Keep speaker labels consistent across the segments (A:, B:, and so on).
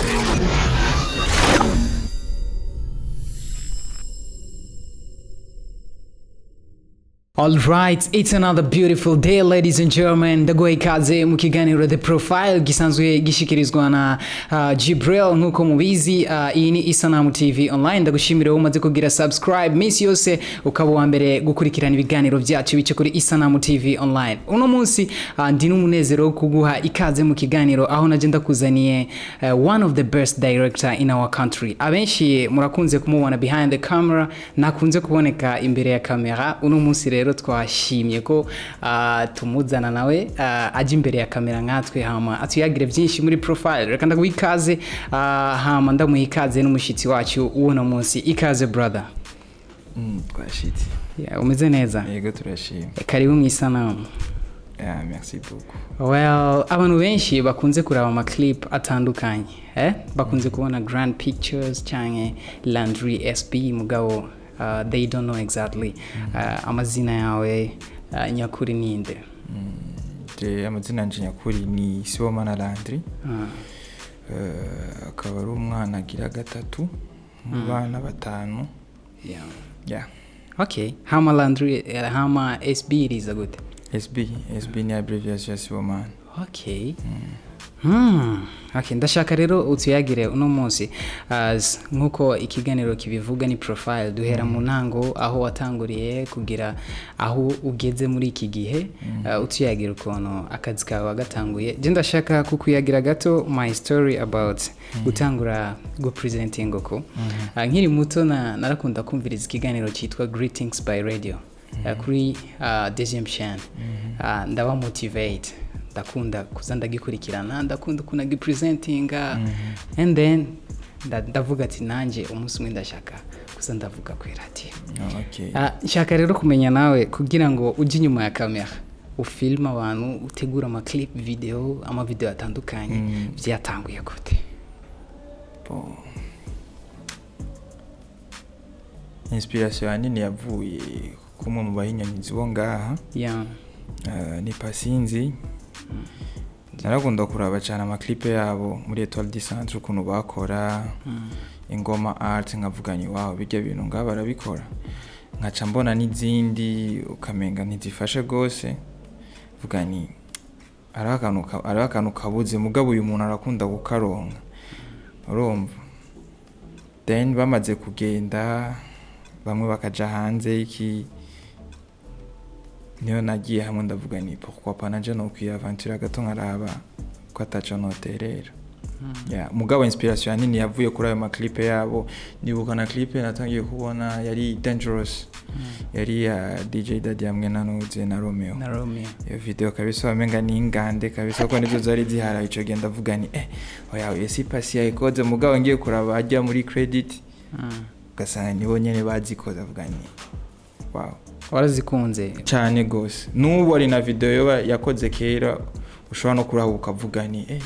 A: All right, it's another beautiful day ladies and gentlemen. Ndaguha ikaze mu kiganiro The Profile gisanzwe gishikirizwa na uh, Jibril nkuko mubizi uh, iyi ni Isanamu TV online ndagushimira wowe umaze kugira subscribe minsi yose ukaba uwa mbere gukurikirana ibiganiro byacu bice kuri Isanamu TV online. Uno munsi uh, ndi n'umunezero wo kuguha ikaze mu kiganiro aho naje ndakuzaniye uh, one of the best director in our country. Abenshi murakunze kumubona behind the camera nakunze kuboneka imbere ya kamera uno munsi rero twashimye ko uh, tumuzana nawe uh, aje imbere ya kamera nkatwe hama atuyagire byinshi muri profile reka ndaguha ikaze uh, hama ndamuha ikaze n'umushitsi wacu w'uno munsi ikaze brother
B: Mm, twashitse
A: yeah, umeze neza
B: yego turashima
A: karibu mu isanamu
B: yeah, merci beaucoup
A: well abantu benshi bakunze kureba amaclip atandukanye eh? bakunze kubona grand pictures cyangwa landry sb mugabo uh, they don't know exactly uh, amazina yawe uh, nyakuri ninde
B: je amazina yanje nyakuri ni Sibomana Landry
A: Ah,
B: Eh, akaba ari umwana agira gatatu mu bana batanu
A: yeah.
B: yeah.
A: okay hama landry eh, hama sb iriza gute
B: SB SB ni abbreviation ya Sibomana
A: okay Hmm. Okay, ndashaka rero utuyagire uno munsi as nkuko ikiganiro kibivuga ni profile duhera mu ntango aho watanguriye kugira aho ugeze muri iki gihe uh, utuyagira ukuntu akazi kawe wagatanguye je ndashaka kukuyagira gato my story about gutangura gupresenting uko uh, nkiri muto na, narakunda kumviriza ikiganiro cyitwa greetings by radio uh, kuri uh, deuxième chaîne uh, ndaba motivate ndakunda kuza ndagikurikirana ndakunda ukuntu agipresentinga and then nda- ndavuga ati nanjye umunsi umwe ndashaka kuza ndavuga ku iradiyo
B: oh, okay.
A: Ah, nshaka rero kumenya nawe kugira ngo ujye inyuma ya kamera ufilme abantu utegura amaclip video amavideo atandukanye
B: Mm.
A: byatanguye gute
B: Bon. inspiration yanini yavuye kumwe mu bahinyanyuzi bo ngaha
A: yeah.
B: Eh, ni pasinzi narakunda kuraba cyane amaklipe yabo muri etoile du centre ukuntu bakora ingoma art nkavuganye wawe bijya bintu ngaho barabikora nkaca mbona n'izindi ukamenga ntizifashe rwose vuga ni hariho akantu ka- hariho akantu kabuze mugabo uyu muntu arakunda kukaronka urumva then bamaze kugenda bamwe bakaja hanze y'iki niyo nagiye hamwe ndavuga ni pourquoi pas nanje no kwiyaventura gato nkaraba ko ataco noterera yeah. mugabo inspiration yanini yavuye kuri ayo maklipe yabo nibuka na clipe natangiye kubona yari dangerous yari ya dj dadi hamwe na nuze na romeo
A: na romeo
B: iyo video kabisa wamenga ni ingande kabisa kuko nizo zari zihara ico gihe ndavuga ni eh oya oya si pasi yayikoze mugabo ngiye kuraba ajya muri credit
A: Mm.
B: ugasanga nibo nyene bazikoze avuga ni wow
A: warazikunze
B: cyane gose n'ubu ari na video yoba yakoze kera ushobora no kuraba ukavuga ni eh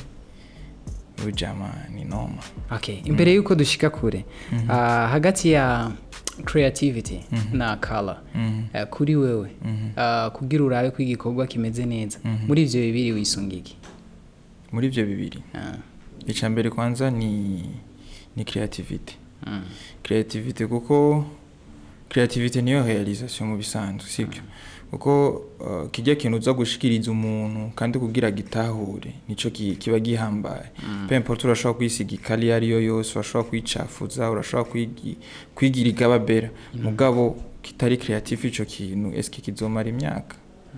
B: uyu jama ni noma
A: okay imbere y'uko dushika kure ah, hagati ya creativity na color
B: Mhm.
A: eh, kuri wewe
B: Mhm.
A: ah, kugira urabe ko igikorwa kimeze neza
B: Mhm.
A: muri ivyo bibiri wisunga iki
B: muri ibyo bibiri
A: Ah,
B: icya mbere kwanza ni ni creativity
A: mm,
B: creativity kuko creativity niyo realisation mu bisanzwe sibyo kuko uh, kijya kintu uza gushikiriza umuntu kandi kugira gitahure nico ki- kiba gihambaye pe importe urashobora kwisiga ikali iyo ariyo yose urashobora kuyicafuza urashobora kwigi- kwigira igababera mugabo kitari creative ico kintu eske kizomara imyaka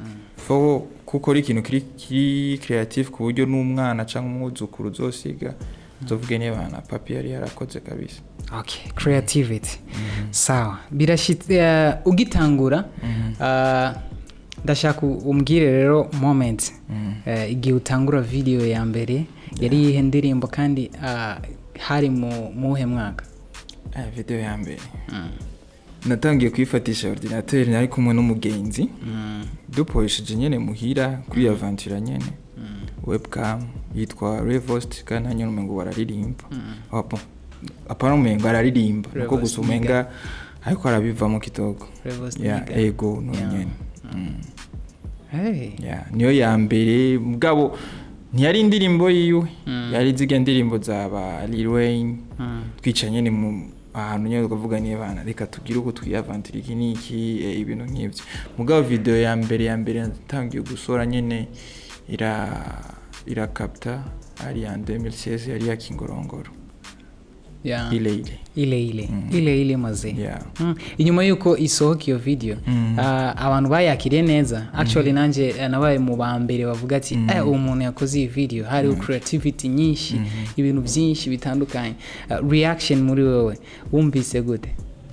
B: fo kuko ari ikintu kiri kiri creative ku buryo n'umwana cyangwa umwuzukuru uzosiga uzovuge niba na papi yari yarakoze kabisa
A: okay creativity sawa birashitse eh, ugitangura ah, ndashaka umbwire rero moment eh, igihe utangura video ya mbere yari yihe ndirimbo kandi ah, hari mu muhe mwaka
B: aya video ya mbere natangiye kuyifatisha ordinateur nari kumwe n'umugenzi duporesheje nyene muhira kuri aventure nyene webcam yitwa revost kandi hanyuma umengo bararirimba apo apana umengo araririmba nuko
A: Revost
B: gusa umenga ariko arabivamo kitoko
A: Revost
B: ya
A: Niga.
B: ego no
A: Yeah.
B: nyene Mm.
A: hey.
B: Yeah, niyo ya mbere mugabo ntiyari indirimbo yiwe
A: Mm.
B: yari ziga ndirimbo zaba Lil Wayne
A: Mm.
B: twica nyine mu ahantu nyine tukavuga niba bana reka tugire uko twiyavantira iki n'iki eh, ibintu nk'ibyo mugabo video ya mbere ya mbere yatangiye gusora nyine ira irakapta ari ya 2016 yari ya Kingorongoro
A: Yeah.
B: ile ile
A: ile ile
B: Mm.
A: ile ile maze
B: yeah
A: Mm. inyuma y'uko isohoka iyo video
B: Mm.
A: ah, abantu bayakiriye neza actually nanjye eh, nabaye mu ba mbere bavuga ati
B: Mm.
A: eh uwo muntu yakoze iyi video hariho creativity nyinshi ibintu byinshi bitandukanye Ah, reaction muri wowe wumvise gute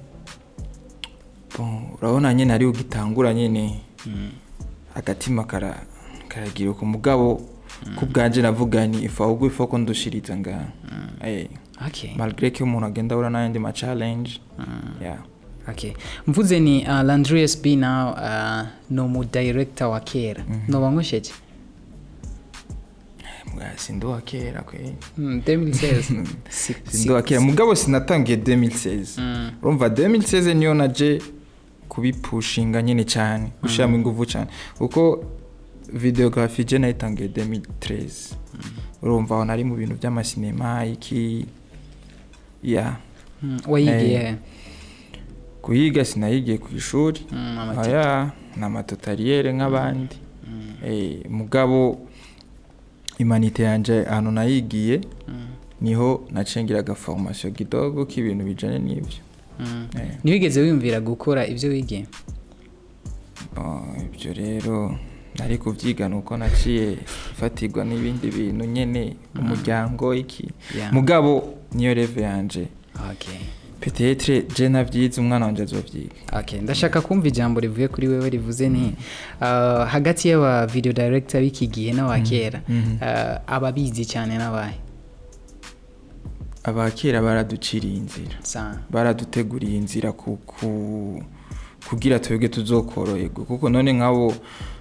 B: Bon, urabona nyine ari ugitangura nyine agatima kara karagira uko mugabo ku bwanje navuga ni ifa ahubwo ifa ko ndushiriza nga eh
A: okay
B: malgré ko umuntu agenda ahura n'ayandi ma challenge yeah
A: okay mvuze ni uh, landrius b now uh, ni umu director wa kera noba nkusheje
B: Mbwa, sindi uwa kera kwe
A: Mm, 2016 Si-
B: sindi uwa kera mugabo sinatangiye 2016
A: Mm.
B: urumva 2016 niyo naje kubipushinga nyine cyane gushyiramo ingufu cyane kuko videography je nayitangiye 2013 urumva aho nari mu bintu by'amasinema iki ya
A: Mm, wayigiye
B: Eh.
A: he?
B: kuyiga sinayigiye ku ishuri
A: Mm, amati-
B: aya ni amatotaliyere nk'abandi Eh, mugabo imanite yanjye ahantu nayigiye
A: Mm,
B: niho nacengeraga formation kidogo k'ibintu bijanye n'ibyo
A: mm.
B: Eh,
A: ntiwigeze wiyumvira gukora ibyo wigiye
B: bon, ibyo rero nari kubyiga ni uko naciye ifatirwa n'ibindi bintu nyene umuryango iki
A: Yeah.
B: mugabo niyo reve yanje
A: okay
B: petetre je navyize umwana wanje azovyiga
A: okay ndashaka kumva ijambo rivuye kuri wewe rivuze ni uh, hagati y'aba video director b'iki gihe n'aba kera
B: mhm.
A: uh, ababizi cyane n'abahe
B: abakera baraduciriye inzira
A: sa
B: baraduteguriye inzira ku, ku, kugira twebwe tuzokoroherwa kuko none nk'abo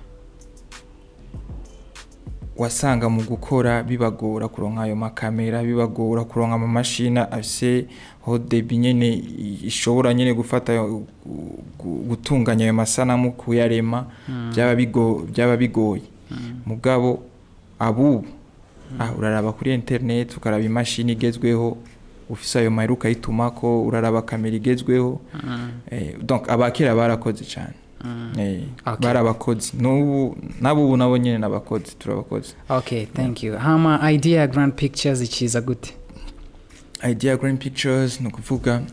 B: wasanga mu gukora bibagora kuronka ayo makamera bibagora kuronka amamashini afise ho debi nyene i- ishobora nyene gufata ayo- gu- gu- gutunganya ayo masanamu kuyarema byaba bigo- byaba bigoye mugabo abubu ah, uraraba kuri internet ukaraba imashini igezweho ufise ayo mahera ukayitumako uraraba kamera igezweho eh, donc abakera barakoze cyane eh,
A: Okay.
B: barabakozi n'ubu nabo ubu nabo nyene n'abakozi turabakozi
A: okay thank you hama idea ya grand pictures ikiza gute
B: idea green pictures ni ukuvuga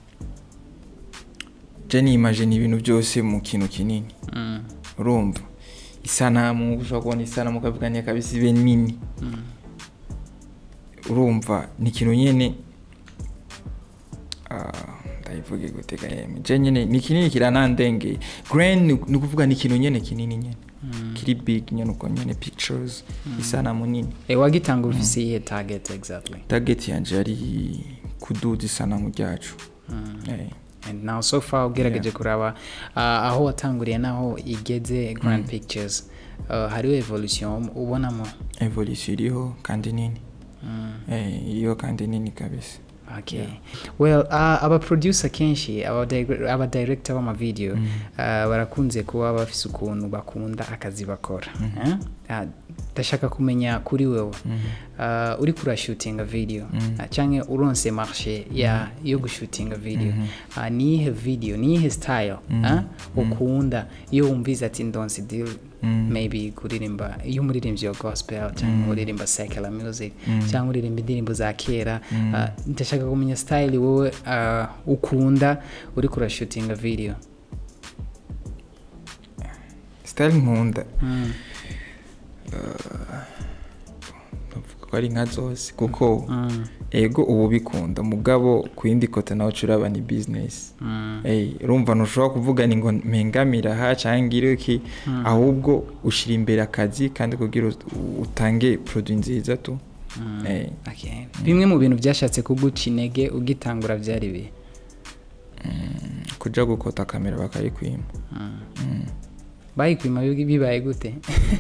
B: je nimagine ibintu byose mu kintu kinini
A: Mm,
B: urumva isanamu ushobora kubona isanamu ukavuga ni kabisa ibe nini
A: mm,
B: urumva ni ikintu nyene ah, ndayivuge gutega yeme je nyene ni kinini kiranandengeye grand ni ni ukuvuga ni ikintu nyene kinini nyene kiri big nyene uko nyene pictures isanamu nini
A: eh, wagitanga ufise iyihe target exactly
B: target yanje yari kuduza isanamu ryacu Eh,
A: and now so far ugerageje kuraba uh, aho watanguriye naho igeze grand pictures uh, hariho evolution ubonamo
B: evolution iriho kandi nini
A: mm.
B: Eh, iriho kandi nini kabisa
A: okay well uh, aba producer kenshi aba dire- aba director b'amavideo uh, barakunze kuba bafise ukuntu bakunda akazi bakora eh? Ah, ndashaka kumenya kuri wewe uh, uri kurashutinga video uh, canke uronse marché ya yo gushutinga video uh, niyihe video niyihe style uh, ukunda iyo wumvize ati ndonse deal maybe kuririmba iyo umuririmbyi wa gospel cyangwa uririmba secular music cyangwa uririmba indirimbo za kera uh, ndashaka kumenya style wowe uh, ukunda uri kurashutinga video
B: style nkunda
A: mm.
B: bavuga ko ari nka zose kuko
A: Mm.
B: ego ubu bikunda mugabo ku yindi kote nawe curaba ni business
A: Mm.
B: Eh, urumva ntushobora kuvuga ni ngo mpengamira aha cyangwa ngire iki ahubwo ushyira imbere akazi kandi kugira ut- utange produit nziza tu Eh,
A: Okay. bimwe mu bintu byashatse kuguca intege ugitangura byari bihe
B: kuja gukota kamera bakayikwima
A: bayikwima bi- bibaye gute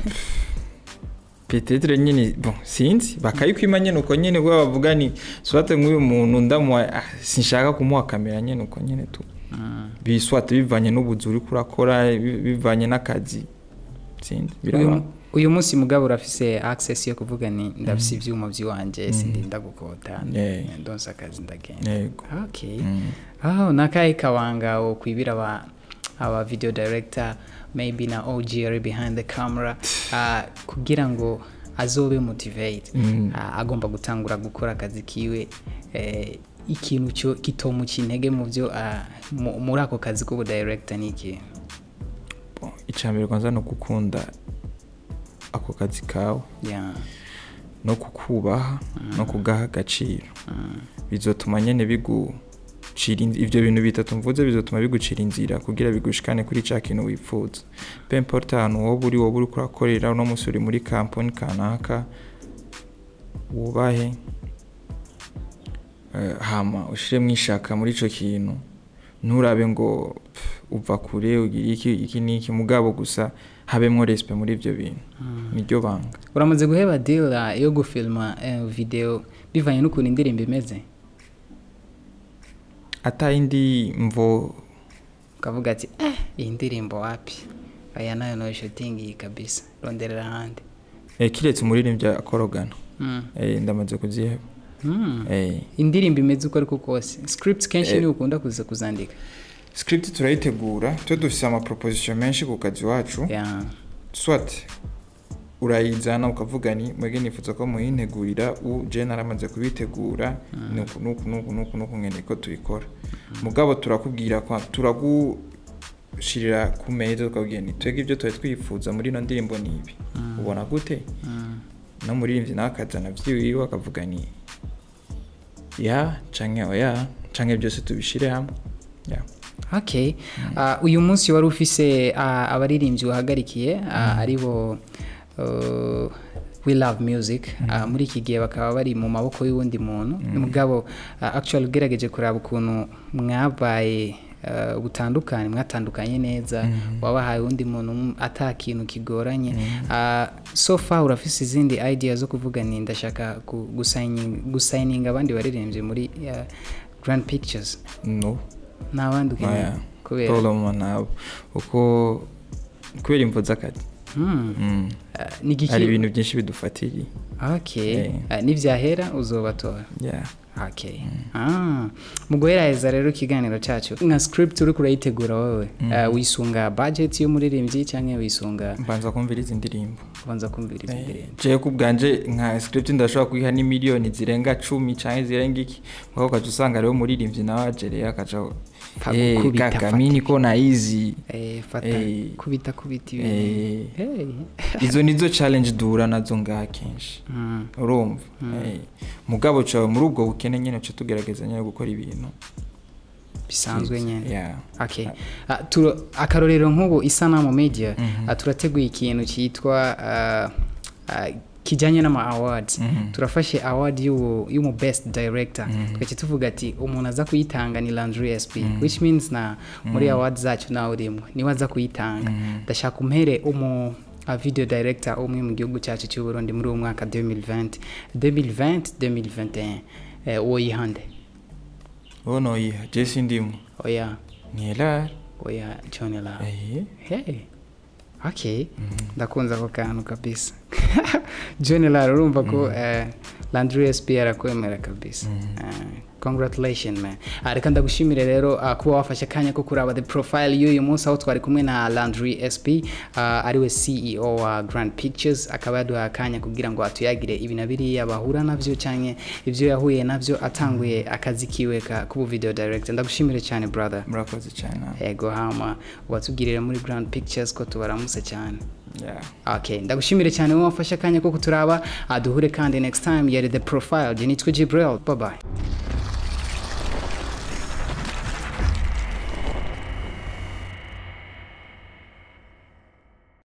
B: petetre nyine bon sinzi bakayikwima nyine uko nyine bwo bavuga ni swate nk'uyu muntu ndamuha ah, sinshaka kumuha kamera nyine uko nyine tu
A: Mm.
B: biswate bivanye n'ubuzi uri kurakora bi- bivanye n'akazi sinzi
A: uyu,
B: biraba
A: uyu munsi mugabo urafise access yo kuvuga ni ndafise ivyuma vy'iwanje sindinda gukota
B: Yeah.
A: ndonsa akazi ndagenda
B: yego
A: okay
B: Mm.
A: aho nakahe kabanga wokwibira aba aba video director maybe na OG ari behind the camera uh, kugira ngo azobe motivate
B: Mm.
A: uh, agomba gutangura gukora akazi kiwe eh, ikintu cyo kitomuca intege mu byo uh, mu- muri ako kazi k'ubu director ni iki
B: Bon, icambere kwanza no gukunda ako kazi kawe
A: yeah.
B: no kukubaha no kugaha agaciro bizotuma nyene bigucira inzi- ivyo bintu bitatu mvuze bizotuma bigucira inzira kugira bigushikane kuri ca kintu wipfuza pe importe ahantu woba uri woba uriko urakorera uno musi uri muri kampani kanaka wubahe eh, hama ushiremwo ishaka muri ico kintu nturabe ngo pff, uva kure ugira iki iki n'iki mugabo gusa habemwo respect muri ivyo bintu niryo banga
A: uramaze guheba deal uh, yo gufilma uh, video bivanye n'ukuntu indirimbo imeze
B: ata indi mvo
A: ukavuga ati eh iyi ndirimbo wapi aya nayo no shooting iyi kabisa ronderera ahandi
B: eh, kiretse umuririmbyi akorogana
A: mm.
B: eh, ndamaze kuziheba
A: mm.
B: eh,
A: indirimbo imeze uko ariko kose script kenshi
B: Eh.
A: niwe ukunda kuza kuzandika
B: script turayitegura twe dufise amaproposition menshi ku kazi wacu
A: yeah.
B: swat urayizana ukavuga ni mwege nifuza ko muyintegurira u je naramaze kubitegura nuku nuku nuku nuku nuku ngene ko tubikora mugabo turakubwira kwa turagushirira ku meza tukabwira ni twebwe ibyo twari twifuza muri ino ndirimbo ni ibi ubona gute
A: mm.
B: no muririmbyi nawe akazana vyiwiwe akavuga ni ya canke oya canke byose tubishire hamwe ya
A: okay uh, uyu munsi wari ufise uh, abaririmbyi wahagarikiye uh, aribo uh, we love music uh, muri iki gihe bakaba bari mu maboko y'uwundi muntu mugabo uh, actually ugerageje kuraba ukuntu mwabaye uh, butandukanye mwatandukanye neza wabahaye undi muntu um- ata kintu kigoranye uh, so far urafise izindi idea zo kuvuga ni ndashaka gu- gusigning- gusigninga abandi baririmbyi muri uh, grand pictures
B: no
A: nta bandi ukeneye
B: oya
A: kubera
B: problem nabo uko kubera imvo z'akazi
A: Hmm.
B: Mm.
A: Ah, ni igiki
B: hari ibintu byinshi bidufatiriye
A: okay
B: Eh.
A: Ah, nivyahera uzobatora
B: yeah.
A: okay ah mu guheraheza rero ikiganiro cyacu nka script uri kurayitegura wowe Ah, wisunga budget y'umuririmbyi cyangwa wisunga
B: mbanza kumviriza indirimbo
A: kubanza kumviriza indirimbo
B: jewe ku bwanje nka script ndashobora kuyiha n'imiliyoni zirenga cumi canke zirenga iki mugabo ukaca usanga rero umuririmbyi nawe ajereye akaca
A: Pa
B: Eh,
A: gukubita,
B: kaka
A: fata.
B: mini ko naizi
A: eh fata
B: Eh.
A: kubita kubita ibintu
B: Eh,
A: hey
B: izo nizo challenge duhura nazo ngaha kenshi
A: Mm.
B: urumva Eh, mugabo cawe muri ubwo bukene nyene uca tugerageza nyene gukora ibintu
A: bisanzwe nyene
B: yeah.
A: okay Ah, turo- akarorero nk'ubu isanamu media ah, turateguye ikintu cyitwa ah, ah, kijyanye n'ama awards turafashe award y'uwo y'umu best director tugace tuvuga ati umuntu aza kuyitanga ni Landry SP which means na muri awards zacu nawe urimo niwe aza kuyitanga ndashaka umpere umu a video director umwe mu gihugu cyacu cy'u Burundi muri uwo mwaka 2020 2020 2021 eh, uwo yihande
B: uwo noyiha je sindimwo
A: oya
B: niyelari
A: oya John Love
B: Eh,
A: Hey. Okay. Ndakunze ako kantu kabisa. John Lara urumva ko eh, Landry SP arakwemera kabisa. Eh, congratulations man. Ah, reka ndagushimire rero ah, kuba wafashe akanya ko kuraba the profile y'uyu munsi aho twari kumwe na Landry SP ah, ariwe CEO wa Grand Pictures akaba yaduhaye akanya kugira ngo atuyagire ibi na biriya bahura navyo canke ivyo yahuye navyo atanguye akazi kiwe ka kubu video director. Ndagushimire cyane brother.
B: murakoze cyane
A: ego hama watubwirira muri grand pictures ko tubaramutse cyane
B: yeah.
A: okay ndagushimire cyane wowe wafashe akanya ko kuturaba aduhure kandi next time yari the profile je nitwa Jibril bye bye